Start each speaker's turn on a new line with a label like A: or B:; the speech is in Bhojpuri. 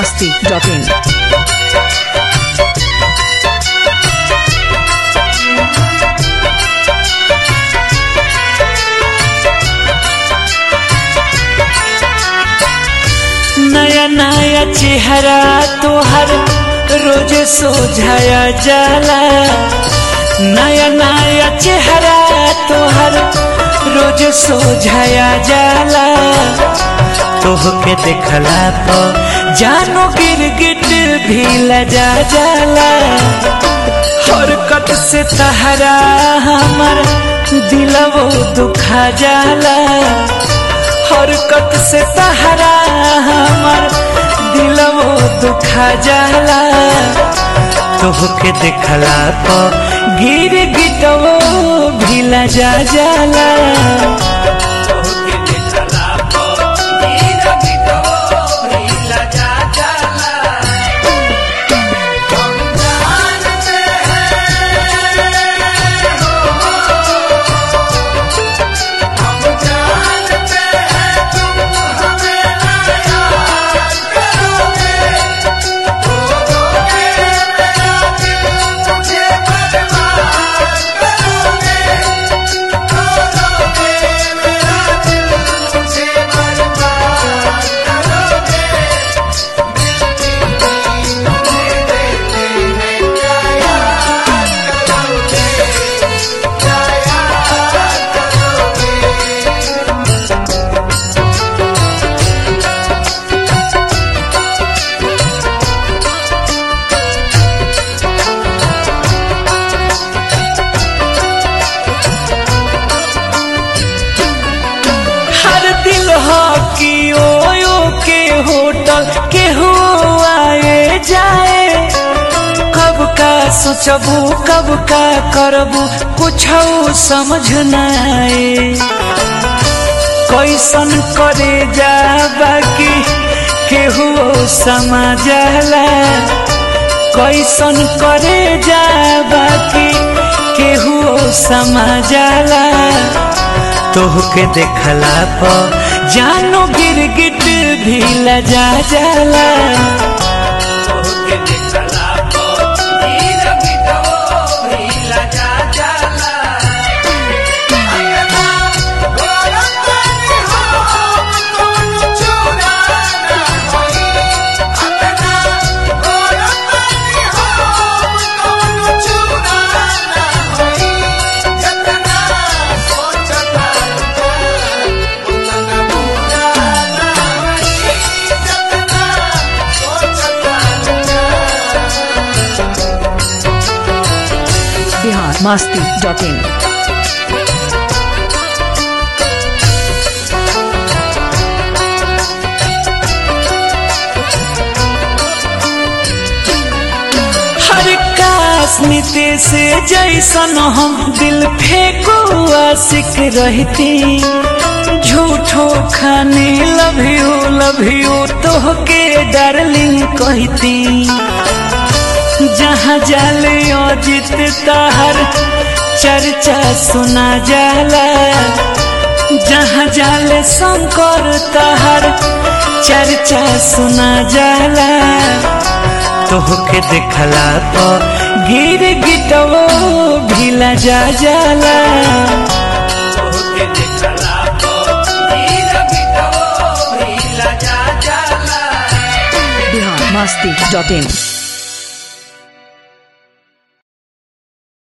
A: masti.in.
B: नया नया चेहरा तोहर रोज सोझाया जाला नया नया चेहरा तोहर रोज सोझाया जाला तोहके देखला पर जानो गिरगिट भी लजा जाला हरकत से तहरा हमर दिलवो दुखा जाला हरकत से तहरा हमर दिलवो दुखा जाला तोहके देखला पर गिर गिटवो भिला जा जाला तोहके देखला पर गिर गिटवो भिला जा जाला हर दिल हो कि ओयो के होटल के हो आए जाए कब का सोचबू कब का करबू कुछ समझ न आए कैसन करे जा बाकी केहू समझला कैसन करे जा बाकी केहू समझला तोहके देखला पर जानो गिरगिट भी लजा जाला तोहके देखला पर गिरगिटवो भी लजा जाला
A: Bihar masti.in.
B: हर काश नीति से जैसन हम दिल फेंको आशिक रहती झूठो खाने लव यू लव यू तोहके डार्लिंग कहती जहाँ जाले अजित ताहर चर्चा सुना जाला जहाँ जाले शंकर ताहर चर्चा सुना जाला तोहके देखला पर गिर गिटवो भिला जा जाला तोहके देखला पर गिर गिटवो भिला जा जाला
A: Bihar masti.in.